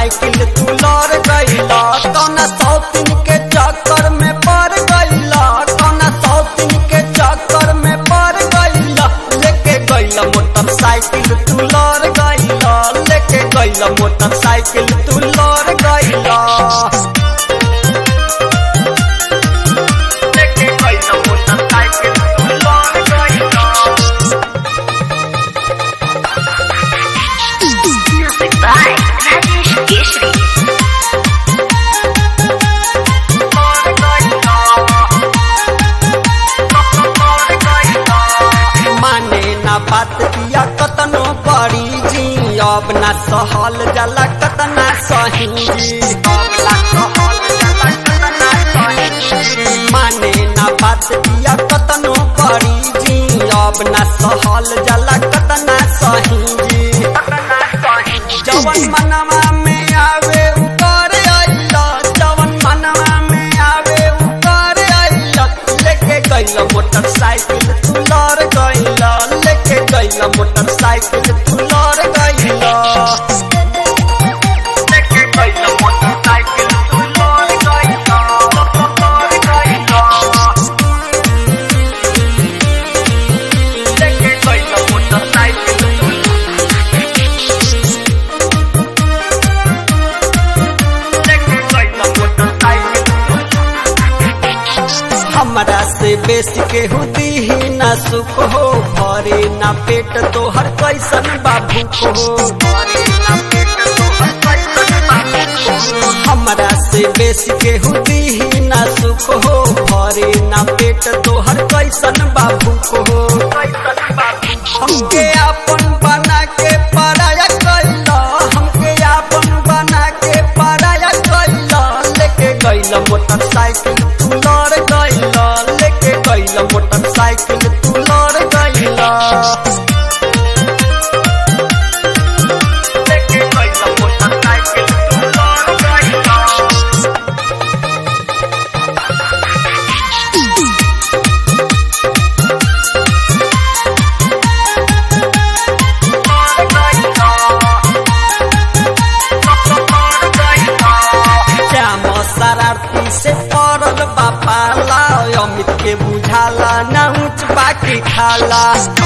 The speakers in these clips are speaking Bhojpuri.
मोटरसाइकिल तू लड़ गईला कौना सौतीन के चक्कर में पड़ गईला कौना सौतीन के चक्कर में पड़ गईला लेके गईला मोटरसाइकिल तू लड़ गईला लेके गईला मोटरसाइकिल तू लड़ गईला लेके गईला मोटरसाइकिल तू लड़ गईला Music by Rajesh Keshri. माने ना बात किया कतनो बड़ी जी अब ना सहल जाला कतना सही जी अब ना सहल जाला कतना सही जी। माने ना बात किया कतनो बड़ी जी अब ना सहल जाला कतना सही जी जवन मनवा में आवे ऊपर आइला जवन मनवा में आवे ऊपर आइला लेके गइला मोटरसाइकिल तू लड़ गइला लेके गइला मोटरसाइकिल तू लड़ गइला लेके गइला मोटरसाइकिल तू लड़ गइला लड़ गइला लेके गइला मोटरसाइकिल तू हमरा से बेसी के हुदी ही ना सुख हो भरे ना पेट तोहर कैसन बाबू हो भरे ना पेट तोहर कैसन बाबू हो। हमरा से बेसी के हुदी ही ना सुख हो भरे ना पेट तोहर कैसन बाबू हो हमके आपन बना के पराया कैला हमके आपन बना के पराया कैला लेके गइला मोटरसाइकिल तू लड़ गइला लेके गइला मोटरसाइकिल तू लड़ गइला लेके गइला मोटरसाइकिल तू लड़ गइला श्याम शरारती से पड़ल बापाला अमित के बुझाला ना ऊंच बाकी खाला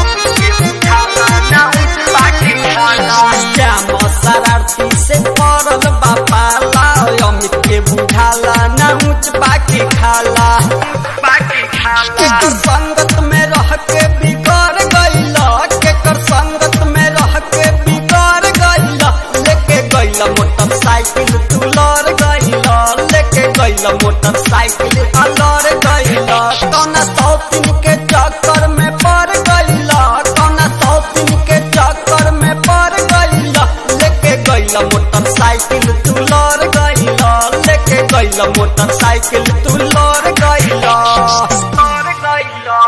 श्याम शरारती से पड़ल बापाला अमित के बुझाला ना ऊंच बाकी खाला केकर संगत में रह के बिगड़ गइला केकर संगत में रह के बिगड़ गइला लेके गइला मोटरसाइकिल तू लड़ गइला लेके गइला मोटरसाइकिल आ लड़ गइला कौना सौतीन के चक्कर में पड़ गइला कौना सौतीन के चक्कर में पड़ गइला लेके गइला मोटरसाइकिल तू लड़ गइला लेके गइला मोटरसाइकिल